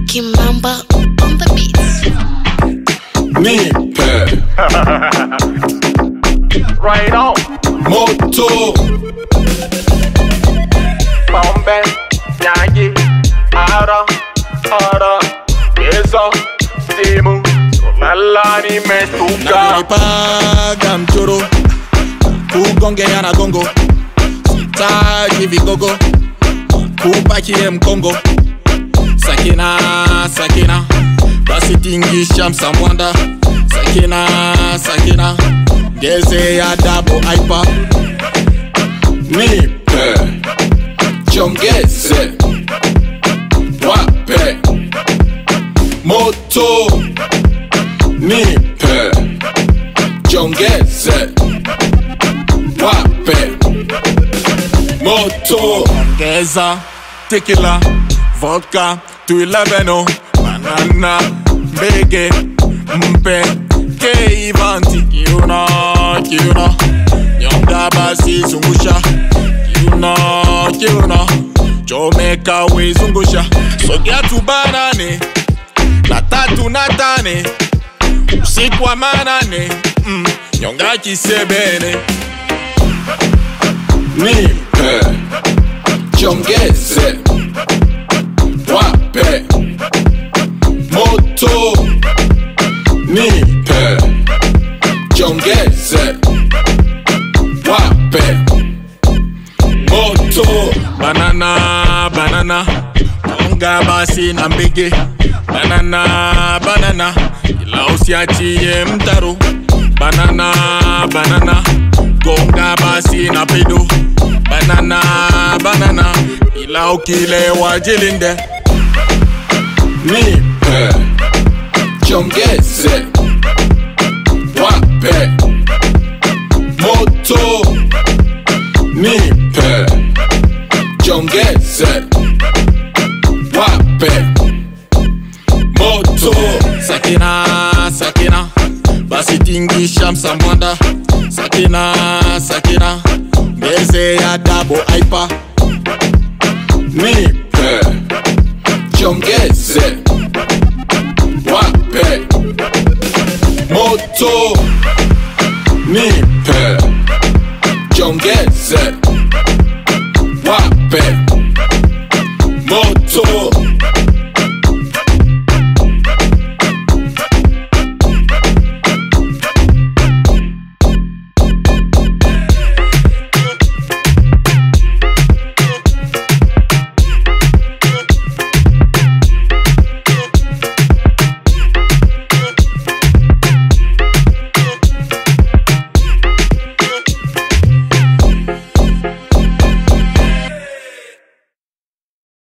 Kimamba on the beats. Nipe Right on. moto Bombe. Nyagi. Ara. Ara. Yeso. Simu. Lala nimestuka. nanipaga mchoro kugongea na gongo sitaji vigogo kupakie mkongo sakina sakina basi tingisha msamwanda sakina sakina geze ya dabo aipa nipe chongeze wape moto nipe jongeze wape moto ongeza tekila vodka tuileveno banana mbege mpe keivanti kiuno kiuno nyonga basi zungusha kiuno kiuno chomeka wezungusha sogea tubanane na tatu na tane usiku wa manane mm, nyonga kisebene nipe jongeze wape moto nipe jongeze wape moto banana banana onga basi na mbege banana banana ila usiachie mtaro banana banana gonga basi na pedo banana banana ila ukilewa jilinde nipe jongeze wape moto nipe jongeze wape moto sakina sakina basi tingisha msamwanda sakina sakina ngeze ya dabo aipa nipe jongeze wape moto